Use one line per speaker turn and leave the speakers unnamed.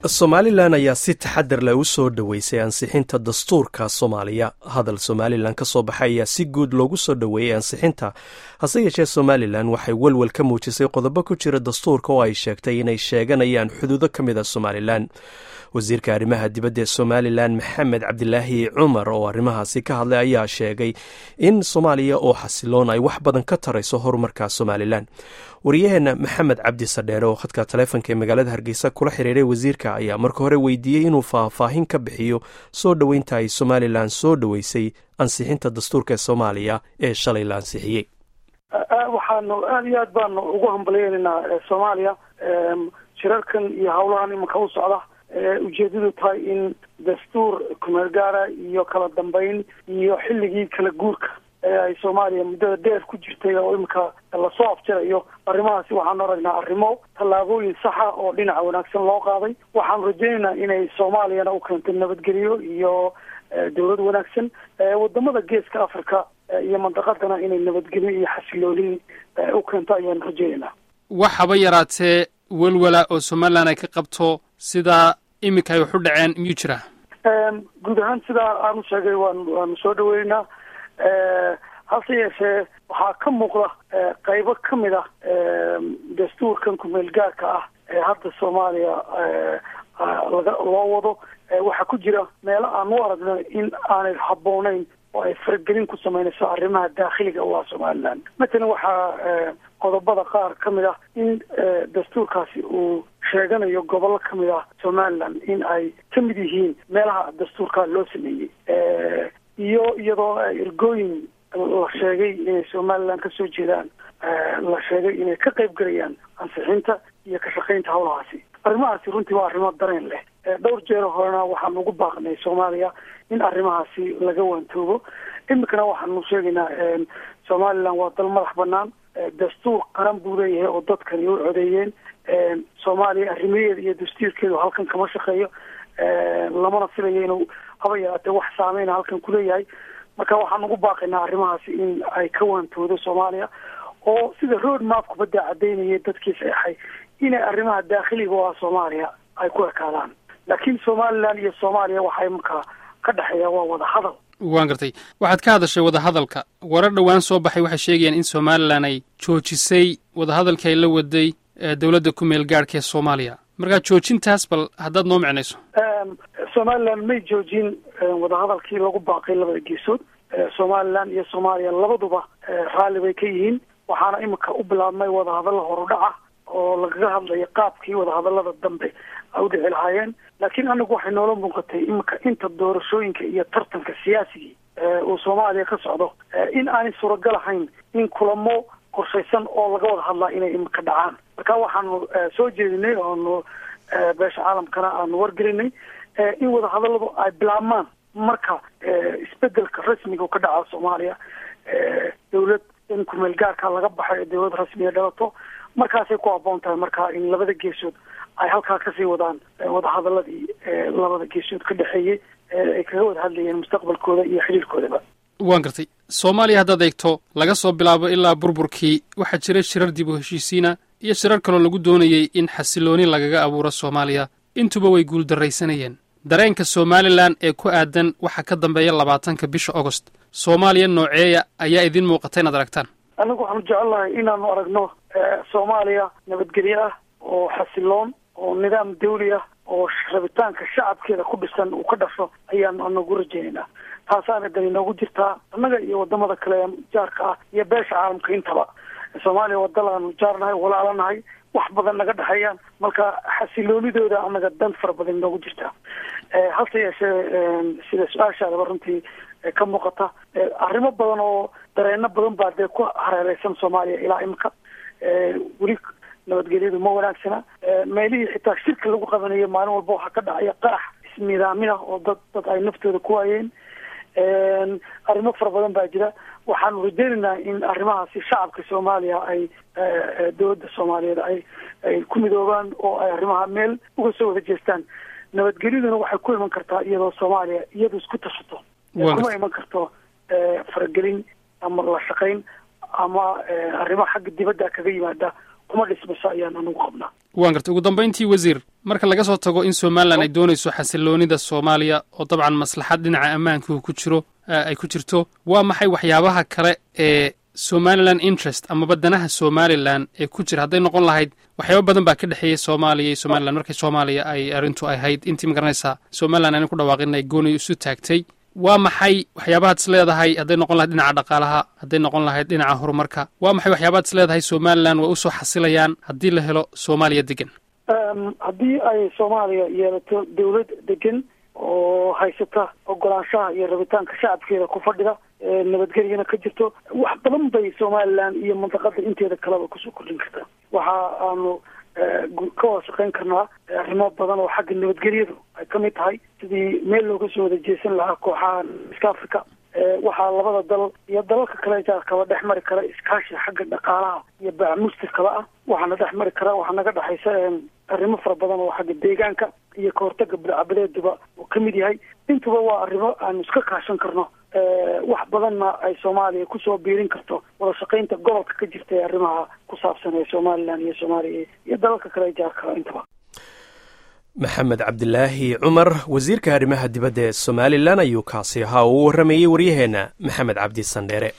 somalilan ayaa si taxadar leh u soo dhoweysay ansixinta dastuurka soomaaliya hadal somalilan ka soo baxay ayaa si guud loogu soo dhoweeyey ansixinta hase yeeshee somalilan waxay welwel ka muujisay qodobo ku jira dastuurka oo ay sheegtay inay sheeganayaan xuduudo ka mid a somalilan wasiirka arrimaha dibadda ee somalilan maxamed cabdilaahi cumar oo arrimahaasi ka hadlay ayaa sheegay in soomaaliya oo xasiloon ay wax badan ka tarayso horumarka somalilan wariyaheenna maxamed cabdi sadheere oo khadka taleefonka ee magaalada hargeysa kula xiriiray wasiirka ayaa marka hore weydiiyey inuu faahfaahin ka bixiyo soo dhoweynta ay somalilan soo dhoweysay ansixinta dastuurka soomaaliya ee shalay la ansixiyey
waxaanu aada iyo aad baanu ugu hambaleynaynaa soomaaliya shirarkan iyo howlahan imanka u socda ujeedadu tahay in dastuur kumeel gaara iyo kala dambeyn iyo xilligii kala guurka ee ay soomaaliya muddada dheer ku jirtay oo iminka lasoo afjirayo arrimahaasi waxaanu aragnaa arrimo tallaabooyin saxa oo dhinaca wanaagsan loo qaaday waxaanu rajaynaynaa inay soomaaliyana u keento nabadgelyo iyo dawlad wanaagsan wadamada geeska africa iyo mandaqadana inay nabadgelyo iyo xasilooni u keento ayaanu rajaynaynaa
wax haba yaraatee welwala oo somalilan ay ka qabto sida iminka ay wax u dhaceen miyuu jira
guud ahaan sidaa aanu sheegay waan waanu soo dhaweynaynaa hase yeeshee waxaa ka muuqda qaybo ka mid ah dastuurkan kumeel gaarka ah ee hadda soomaaliya laga loo wado waxaa ku jira meelo aan u aragno in aanay habbooneyn oo ay faragelin ku sameynayso arrimaha daakhiliga u ah somalilan matalan waxaa qodobada qaar ka mid ah in dastuurkaasi uu sheeganayo gobollo ka mid ah somalilan in ay ka mid yihiin meelaha dastuurkaa loo sameeyey iyo iyadoo ergooyin la sheegay inay somalilan kasoo jeedaan la sheegay inay ka qayb gelayaan ansixinta iyo ka shaqaynta howlahaasi arrimahaasi runtii waa arrimo dareen leh dhowr jeer horena waxaanu ugu baaqnay soomaaliya in arrimahaasi laga waantoobo iminkana waxaanu sheegaynaa somalilan waa dal madax banaan dastuur qaran buu leeyahay oo dadkani u codeeyeen soomaaliya arrimaheeda iyo dastuurkeedu halkan kama shaqeeyo lamana filayo inuu haba yaraatee wax saameyna halkan kuleeyahay marka waxaan ugu baaqaynaa arrimahaasi in ay ka waantoodo soomaaliya oo sida road mapka badda cadaynaya dadkii saexay inay arrimaha daakhiliga oo ah soomaaliya ay ku ekaadaan laakiin somalilan iyo soomaaliya waxay markaa ka dhexeeya waa wada hadal
waan gartay waxaad ka hadashay wadahadalka warar dhowaan soo baxay waxay sheegayaan in somalilan ay joojisay wadahadalkii ay la waday dowladda ku meel gaadhka ee soomaaliya markaa joojintaas bal haddaad noo micnayso
somalilan may joojin wadahadalkii lagu baaqay labada geesood somalilan iyo soomaaliya labaduba raalli bay ka yihiin waxaana iminka u bilaabmay wadahadalla horudhaca oo lagaga hadlayo qaabkii wadahadallada dambe ay u dhici lahaayeen laakiin anagu waxay noola muuqatay iminka inta doorashooyinka iyo tartanka siyaasigii uu soomaaliya ka socdo in aanay suuragal ahayn in kulamo qorshaysan oo laga wada hadlaa inay iminka dhacaan marka waxaanu soo jeedinay oonu beesha caalamkana aanu wargelinay in wadahadalladu ay bilaabmaan marka isbedelka rasmiga ka dhaca soomaaliya dawlad in kumeel gaarka laga baxo ee dawlad rasmiga dhalato markaasay ku habboon tahay marka in labada geesood ay halkaa kasii wadaan wadahadaladii labada geesood ka dhexeeyey ay kaga wada hadlayeen mustaqbalkooda iyo xiriirkoodaba
waan gartay soomaaliya haddaad eegto laga soo bilaabo ilaa burburkii waxaa jiray shirar dib u heshiisiina iyo shirar kaloo lagu doonayey in xasilooni lagaga abuuro soomaaliya intuba way guuldarraysanayeen dareenka somalilan ee ku aadan waxaa ka dambeeya labaatanka bisha augost soomaaliya nooceeya ayaa idiin muuqata inaad aragtaan
anagu waxaanu jecelnahay inaanu aragno soomaaliya nabadgelyo ah oo xasiloon oo nidaam dawli ah oo rabitaanka shacabkeeda ku dhisan uu ka dhasho ayaanu anagu rajaynaynaa taasaana dan inoogu jirtaa annaga iyo wadamada kale jaarka ah iyo beesha caalamka intaba soomaaliya waa dal aanu jaarnahay walaalanahay wax badan naga dhexeeyaan marka xasiloonidooda anaga dan fara badan inoogu jirtaa hase yeeshee sida su-aashaadaba runtii ka muuqata arrimo badan oo dareeno badan baa dee ku hareereysan soomaaliya ilaa imika weli nabadgelyadu ma wanaagsana meelihii xitaa shirka lagu qabanayo maalin walba waxaa ka dhacaya qarax ismiidaamin ah oo dad dad ay naftooda ku waayeen arrimo fara badan baa jira waxaanu rajaynaynaa in arrimahaasi shacabka soomaaliya ay dowladda soomaaliyeed ay ay ku midoobaan oo ay arrimaha meel uga soo wada jeestaan nabadgelyaduna waxay ku iman kartaa iyadoo soomaaliya iyadu isku tashato kuma iman karto faragelin ama la shaqayn ama arrimo xagga dibadda kaga yimaada kuma dhismayso ayaan anigu qabnaa
waan gartay ugu dambayntii wasiir marka laga soo tago in somalilan ay doonayso xasiloonida soomaaliya oo dabcan maslaxad dhinaca ammaanku ku jiro ay ku jirto waa maxay waxyaabaha kale ee somalilan interest amaba danaha somalilan ee ku jira hadday noqon lahayd waxyaaba badan baa ka dhexeeyey soomaaliya iyo somalilan markii soomaaliya ay arrintu ahayd intii ma garanaysaa somalilan ayna ku dhawaaqin ay gooni isu taagtay waa maxay waxyaabahaad is leedahay hadday noqon lahayd dhinaca dhaqaalaha hadday noqon lahayd dhinaca horumarka waa maxay waxyaabaad is leedahay somalilan way usoo xasilayaan haddii la helo soomaaliya degan
haddii ay soomaaliya yeelato dawlad degan oo haysata ogolaanshaha iyo rabitaanka shacabkeeda ku fadhida nabadgelyana ka jirto wax badan bay somalilan iyo mandaqada inteeda kaleba kusoo kordhin kartaa waxa aanu ka wada shaqayn karnaa arrimo badan oo xagga nabadgelyadu ay ka mid tahay sidii meel looga soo wada jeesan lahaa kooxaha iska africa waxaa labada dal iyo dalalka kale jaarkaba dhex mari kara iskaashi xagga dhaqaalaha iyo baamustirkaba ah waxaana dhex mari kara waxaa naga dhexaysa arrimo fara badan oo xagga deegaanka iyo kahortaga bilcabadeeduba uu ka mid yahay intuba waa arrimo aanu iska kaashan karno wax badanna ay soomaaliya kusoo biirin karto wada shaqaynta gobolka ka jirta ee arrimaha ku saabsan ee somalilan iyo soomaaliya iyo dalalka kale jaarka intaba
maxamed cabdilaahi cumar wasiirka arrimaha dibadda ee somalilan ayuu kaasi ahaa uu warramayey waryaheenna maxamed cabdi sandheere